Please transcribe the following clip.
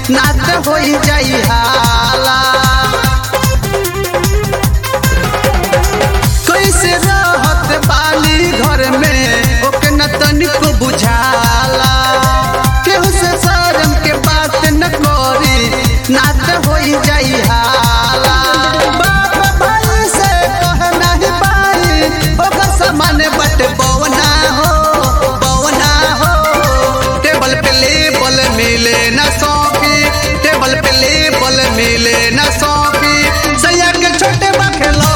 नात होई जाई हाला कैसे रहत बाली घर में ओके न तनिको बुझाला केहू से शर्म के बात न करी नात होई जाई हाला बाप भाई से कह नहीं पाई ओकर समान बट बवना हो बवना हो टेबल पे लेबल मिले न सौंपी टेबल पे लेबल मिले न सौंपी सैया के छोटे बखेलो